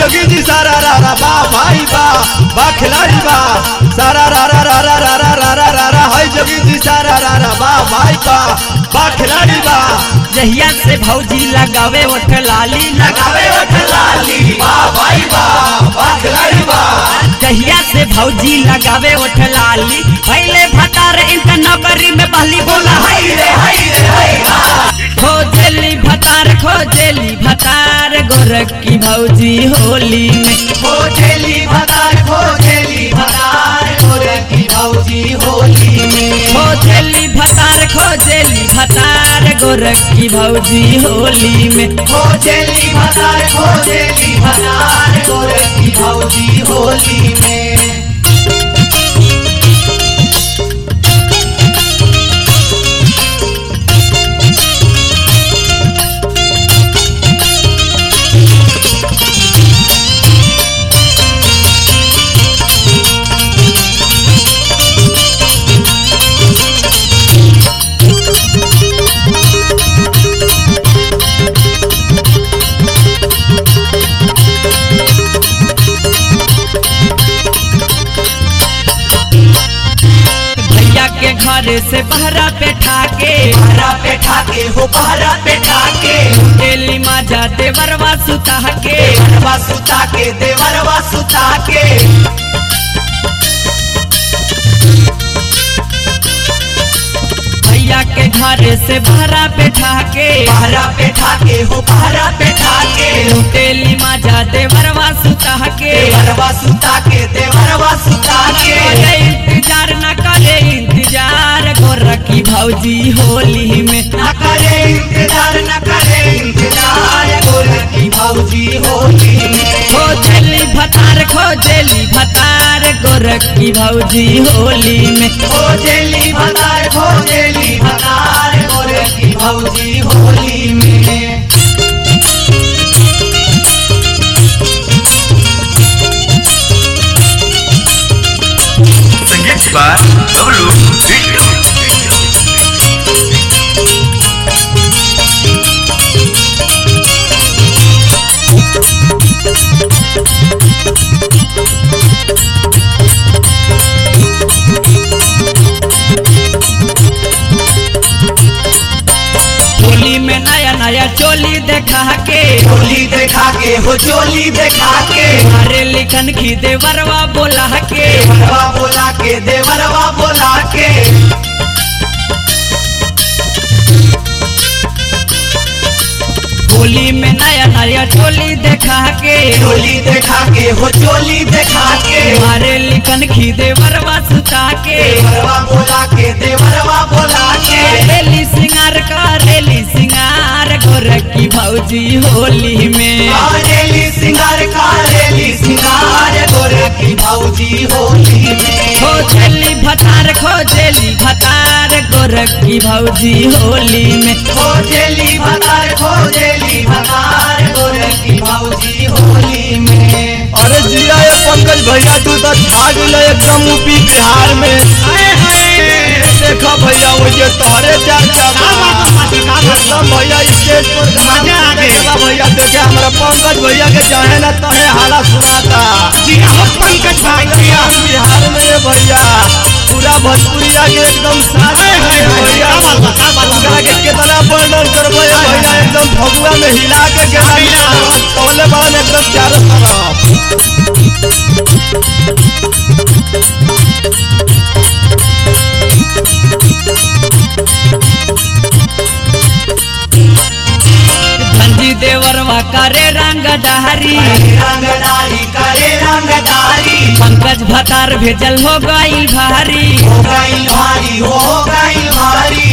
जोगी जी सारा रा रा बा भाई बा बा खिलाड़ी बा सारा रा रा रा रा रा रा रा रा रा रा है जोगी जी सारा रा रा बा भाई बा बा खिलाड़ी बा जहिया से भौजी लगावे ओठ लाली लगावे ओठ लाली बा भाई बा बा खिलाड़ी बा जहिया से भौजी लगावे ओठ लाली पहले भतार इंटर नौकरी में पहली बोला हाय रे हाय रे हाय हा खोजेली भतार खोजेली भतार गोरखी भौजी होली में खोजेली भतार खोजेली भतार गोरे की भौजी होली में खोजेली भतार खोजेली भतार गोरखी भौजी होली में खोजेली भतार खोजेली भतार गोरे की भौजी होली में भैया के घर से बहरा पे ठाके पहरा पे ठाके हो पहरा पे ठाके डेली माजा देवरवा सुता के देवरवा सुता के देवरवा सुता के भैया के घर से बहरा पे ठाके पहरा पे ठाके हो पहरा पे ठाके डेली माजा देवरवा सुता के देवरवा सुता के देवरवा सुता के करे इंतजार न करे इंतजार गोरखी भौजी होली में न करे इंतजार न करे इंतजार गोरे की भौजी होली में खोजेली भतार खोजेली भतार गोरखी भौजी होली में खोजेली भतार खोजेली भतार गोरे की भौजी होली में संगीत बार बबलू बिट्टू होली में नया नया चोली देखा के चोली देखा के हो चोली देखा के हमारे लिखन की देवरवा बोला के देवरवा बोला के देवरवा बोला के होली में नया नया चोली देखा के चोली देखा के हो चोली देखा के हमारे लिखन की देवरवा सुता के देवरवा बोला के देवरवा बोला के रेली सिंगार का रेली सिंगार गोरखी भौजी होली में कारेली सिंगार कारेली सिंगार गोरे की भौजी होली में खोजेली भतार खोजेली भतार गोरखी भौजी होली में खोजेली भतार खोजेली भतार गोरे की भौजी होली में अरे जिया ये पंकज भैया तू तो छा गेले एकदम यूपी बिहार में देखो भैया वो ये तोहरे चर्चा एकदम भैया स्टेज पर मजा आ गया भैया देखे हमारा पंकज भैया के चाहे ना तहे हाला सुनाता पंकज भैया बिहार में ये भैया पूरा भोजपुरिया के एकदम साथ है भैया उनका के कितना वर्णन करबो ये भैया एकदम फगुआ में हिला के गेला तोले बान एकदम चारों तरफ धनजी देवरवा करे रंग डहरी रंगदारी करे रंगदारी पंकज भतार भेजल हो गई भारी हो गई भारी हो गई भारी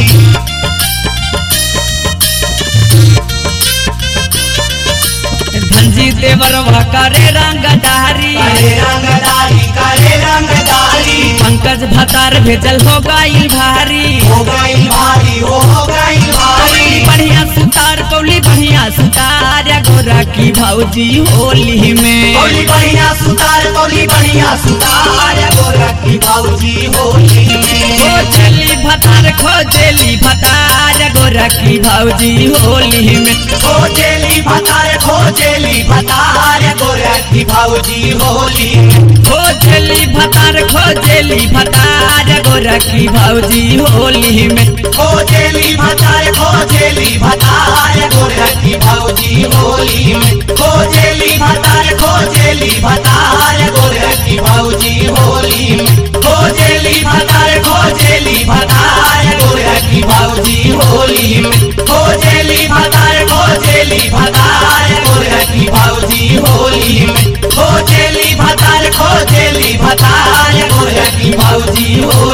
धनजी देवरवा करे रंग डहरी करे रंगदारी करे रंगदारी पंकज भतार भेजल हो गई भारी हो गई भारी हो गई भारी बढ़िया सुतार पौली बढ़िया सुतार गोरा की की भौजी होली में होली बढ़िया सुतार होली बढ़िया सुतार गोरखी भौजी होली में खोजली भतार खोजली भतार गोरखी भौजी होली में खोजेली भतार खोजेली भतार गोरखी भौजी होली में खोजली भतार खोजली भतार गोरखी भौजी होली में खोजेली भतार खोजेली भतार गोरखी भौजी होली में खोजेली भतार खोजेली भतार गोरखी भौजी होली में खोजेली भतार खोजेली भतार गोरखी भौजी होली में खोजेली भतार खोजेली भतार गोरखी भौजी होली में खोजेली भतार खोजेली भतार गोरखी भौजी होली